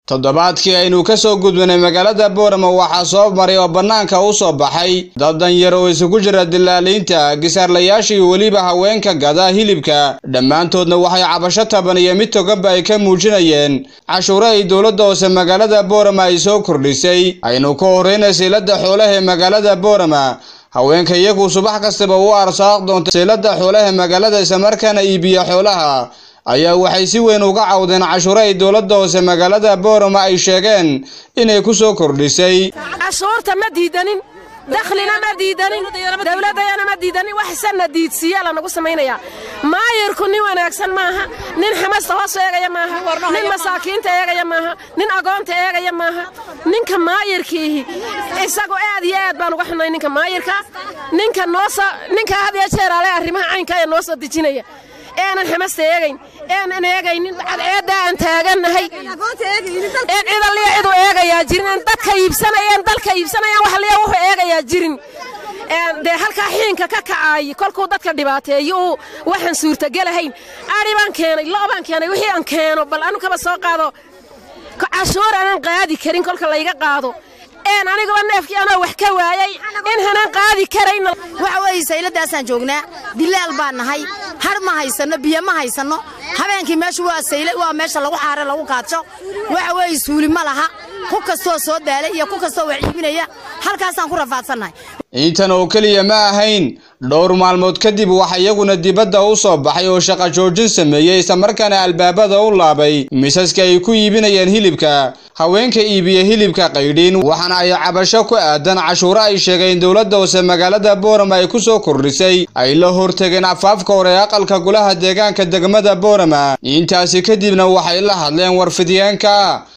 toddobaadkii aynu ka soo gudbinay magaalada boorama waxaa soo maray oo bannaanka u soo baxay dad danyar oo isugu jira dilaaliinta gisaarlayaasha iyo weliba haweenka gada hilibka dhammaantoodna waxay cabasho taban iyo mid toganba ay ka muujinayeen cashuure ay dowladda hoose magaalada boorama ay soo kordhisay aynu ka horreyna saylada xoolaha ee magaalada boorama haweenka iyagu subax kastaba u arsaaq doonta saylada xoolaha magaalada islamarkaana iibiya xoolaha ayaa waxay si weyn uga cawdeen cashuure ay dowladda hoose magaalada boorama ay sheegeen inay ku soo kordhisay cashuurta ma diidanin dakhlina ma diidanin dowladdayana ma diidanin wax sanna diidsiiyaa lanagu samaynayaa maayirku nin wanaagsan maaha nin xamasta hoos eegaya maaha nin masaakiinta eegaya maaha nin agoonta eegaya maaha ninka maayirkiihi isagu aad iyo aad baan uga xunnay ninka maayirka ninka noosoo ninka had iyo jeeraale arrimaha caynka ee noo soo dejinaya eenan xamasta eegayn eenan eegaynin cadceedda aan taagannahay een cidalliya cidu eegayaa jirin een dadka iibsanayeen dalka iibsanayaan wax liya wuxuu eegayaa jirin dee halkaa xiinka ka kacaayi kolkuu dadka dhibaateeyo uu waxaan suurtagelahayn adhi baan keenay lo' baan keenay wixii aan keeno bal anu kaba soo qaado cashuur aanan qaadi karin kolka layga qaado een aniguba neefkii anoo wax ka waayay in hanaan qaadi karayn waxa weeye sayladaasaan joognaa dilaal baan nahay har ma haysanno biyo ma haysanno habeenkii meeshu waa sayle waa meesha lagu xaare lagu kaadsho waxa weeye suuli ma laha ku kastoo soo daalay iyo ku kastoo wax iibinaya halkaasaan ku rafaadsannahay intan oo keliya ma ahayn dhowr maalmood kadib waxa iyaguna dibadda u soo baxay oo shaqa joojin sameeyey islamarkaana albaabada u laabay misaska ay ku iibinayeen hilibka haweenka iibiya hilibka qaydhiin waxaana ay cabasho ku aadan cashuure ay sheegeen dowladda hoose magaalada boorama ay ku soo kordhisay ay la hortegeen afaafka hore ee aqalka golaha deegaanka degmada boorama intaasi kadibna waxay la hadleen warfidyaanka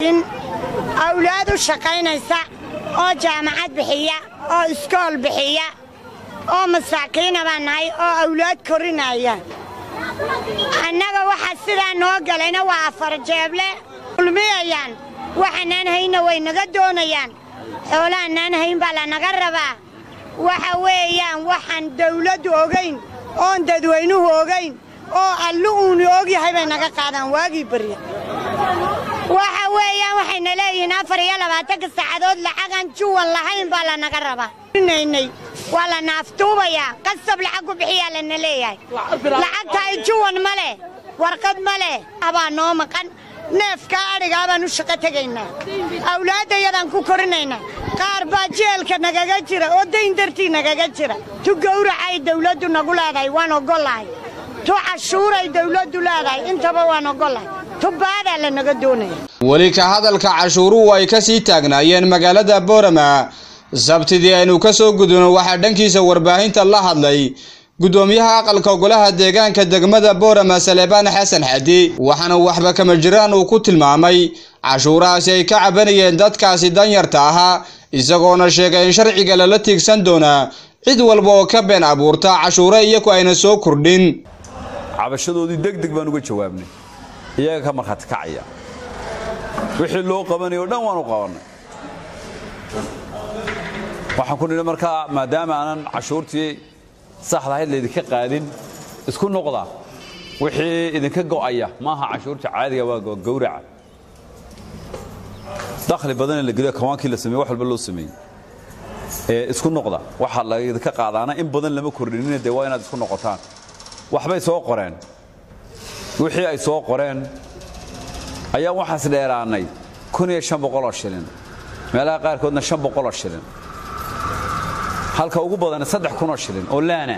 awlaad u shaqaynaysa oo jaamacad bixiya oo iskool bixiya oo masaakiina baan nahay oo awlaad korinaya annaga waxa sidaa noo galayna waa afar jeeble ulmiyayaan waxaanaan haynna way naga doonayaan xoolahanaan hayn baa lanaga rabaa waxa weeyaan waxaan dawladdu ogayn oon dadweynuhu ogayn oo allu uunu ogyahay bay naga qaadaan waagii barya waxa weeyaan waxayna leeyihiin afar iyo labaatanka saacadood lacagaan juwan lahayn baa lanaga rabaa naynay waa la naaftuubayaa qasab lacag ku bixiyaa lana leeyahay lacagta ay juwan ma leh warqad ma leh abaa noo maqan neefkaa adhigaa baan u shaqo tegaynaa awlaaddayadaan ku korinaynaa qaar baa jeelka nagaga jira oo dayn dartii nagaga jira tu gawracay dawladdu nagu leedahay waan ogollahay tu cashuuray dawladdu leedahay intaba waan ogollahay tubaadaa lanaga doonaya weli ka hadalka cashuuruhu ay ka sii taagnaayeen magaalada boorama sabtidii aynu ka soo gudubno waxaa dhankiisa warbaahinta la hadlay guddoomiyaha aqalka golaha deegaanka degmada boorama saleebaan xasan xadi waxaana waxba kama jiraan uu ku tilmaamay cashuurahaasi ay ka cabanayeen dadkaasi danyarta ahaa isagoona sheegay in sharciga lala tiigsan doonaa cid walba oo ka been abuurta cashuure iyagu ayna soo kordhin cabashadoodii deg deg baan uga jawaabnay iyaga ka markhaati kacaya wixii loo qabanaya o dhan waanu qabannay waxaan ku nidhi markaa maadaama aanan cashuurtii saxda ahayd laydinka qaadin isku noqda wixii idinka go'aya maaha cashuurta caadiga waa gawraca dakhli badanee la geliyo kawaankii la sameeye wax walba loo sameeyey ee isku noqda waxaa laydinka qaadaana in badan lama kordhinina dee waa inaad isku noqotaan waxbay soo qoreen wixii ay soo qoreen ayaan waxaas dheeraannay oo shilin meelaha qaarkoodna oo shilin halka ugu badan oo shilin oo laana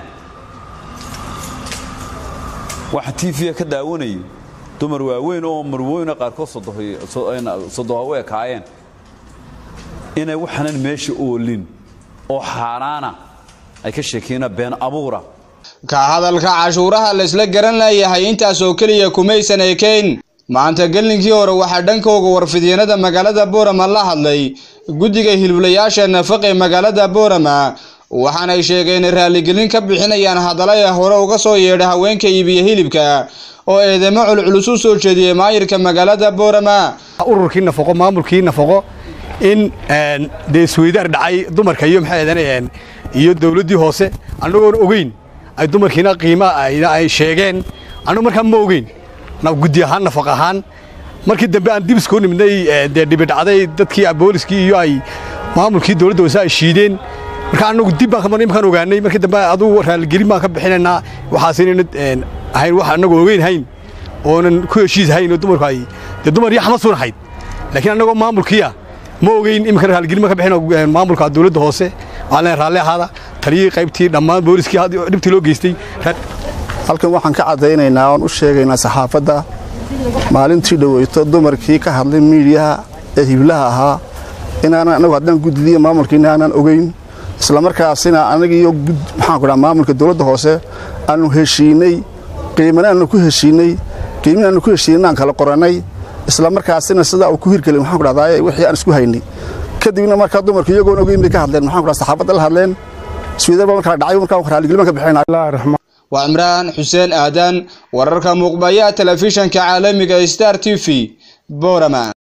waxaan tiifiya ka daawanayo dumar waaweyn oo marwooyna qaarkood sodoha u ekaayeen inay waxaanan meesha oolin oo xaaraana ay ka sheekeena been abuura ka hadalka cashuuraha laysla garan layahay intaas oo keliya kumaysan ekayn maanta gelinkii hore waxaa dhankooga warfidyanada magaalada boorama la hadlay guddiga hiliblayaasha nafaq ee magaalada boorama waxaanay sheegeen raalligelin ka bixinayaan hadalaya hore uga soo yeedha haweenka iibiya hilibka oo eedamo culculus u soo jeediyey maayirka magaalada boorama ururkii nafaqo maamulkii nafaqo in dee isweydaar dhacay dumarka iyo maxay iyo dawladdii hoose annagoon ogeyn ay dumarkiina qiima ay sheegeen annagu markaa ma ogeyn guddi ahaan nafaq ahaan markii dambe aan dib iskoo nimidnay dee dhibi dhacday dadkii booliskii iyo ay maamulkii dowladda hoose ay shiideen marka anagu dib baan imankaan ogaanay markii dambe adugu raaligelin baan ka bixinaynaa waxaas inayna ahayn wax anagu ogeyn hayn oonan ku heshiis hayn oo dumarku ay dee dumar iyo xamasuun ahayd laakiin annagoo maamulkiia ma ogeyn iminka raaligelin baan ka bixin maamulka dowladda hoose waxaan leenahay raalli ahaada taliyii qaybtii dhammaan booliskii dhibtii loo geystay halkan waxaan ka caddaynaynaa oon u sheegaynaa saxaafadda maalintii dhoweyto dumarkii ka hadlay miidiyaha ee hiblaha ahaa inaanan anagu haddaan guddidiya maamulkiina aanan ogeyn islamarkaasina anagiiyo maxaanku dhaha maamulka dowladda hoose aanu heshiinay qiimana aanu ku heshiinay qiimina aanu ku heshiinay aan kala qorannay islamarkaasina sidaa uu ku hirgelin maxaan ku dhahdaa wixii aan isku haynay kadibna markaa dumarku iyagoon ogeyn bay ka hadleen maxaan ku dhaha saxaafadda la hadleen iswiidarbaa markaa dhacay markaa raalligeliman ka bixinaa waa cimraan xuseen aadan wararka muuqbayaha telefishanka caalamiga star t v boorama